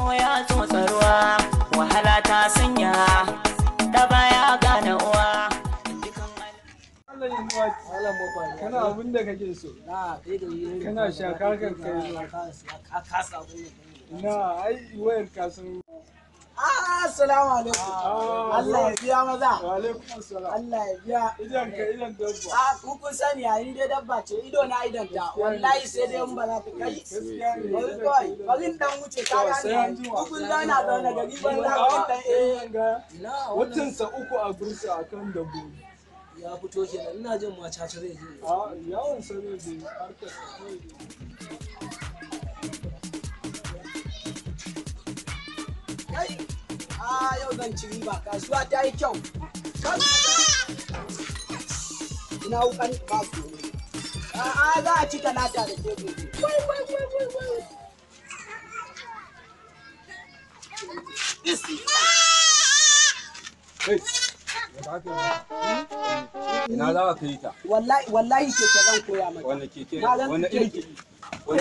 ya tsotsa ruwa wahala ta sanya da baya gane uwa Allah ya nuwa kana abin da kake so kana shaka kan kai na ai wayar ka san Assalamu alaikum. Allah ya biya maza. wa alaikum assalam Allah ya biya. idan ka idan dabba A ku kun sani yayin dai dabba ce ido na idon ta wallahi sai dai in ba za ta kai. gaskiya ne Bari kawai bari in dan wuce ka sai an gane. jima. Ku kun zauna zaune gari ban za ku dan eh. ga Na watan sa uku a bursa akan dabbobi ya fito kenan ina jin ma caca zai je. a yawon sa ne da harkar sa kawai dai. Kai. A yau zan ci riba kasuwa ta yi kyau. Kai. Ina wukan ba su. A za a ci talata da ke gobe. Wai wai wai wai wai. Ina za ka yi ta? Wallahi wallahi ke zan koya maka. Wanda keke? Na zan Wanda keke. irin keke? Wani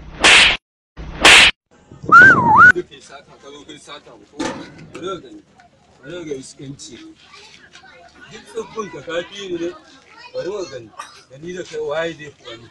da ke sata ka zo kai sata ko bari ka gani bari ka ga iskanci duk tsoffin ka kafi ni ne bari ka gani da ni da kai waye zai fi wani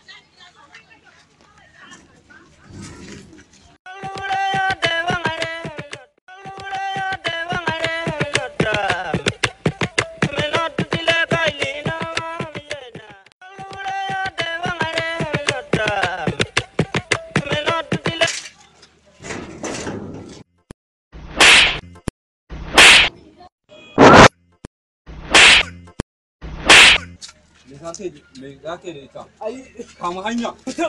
me za ka yi me za ka yi da ita Ai kama hanya fitar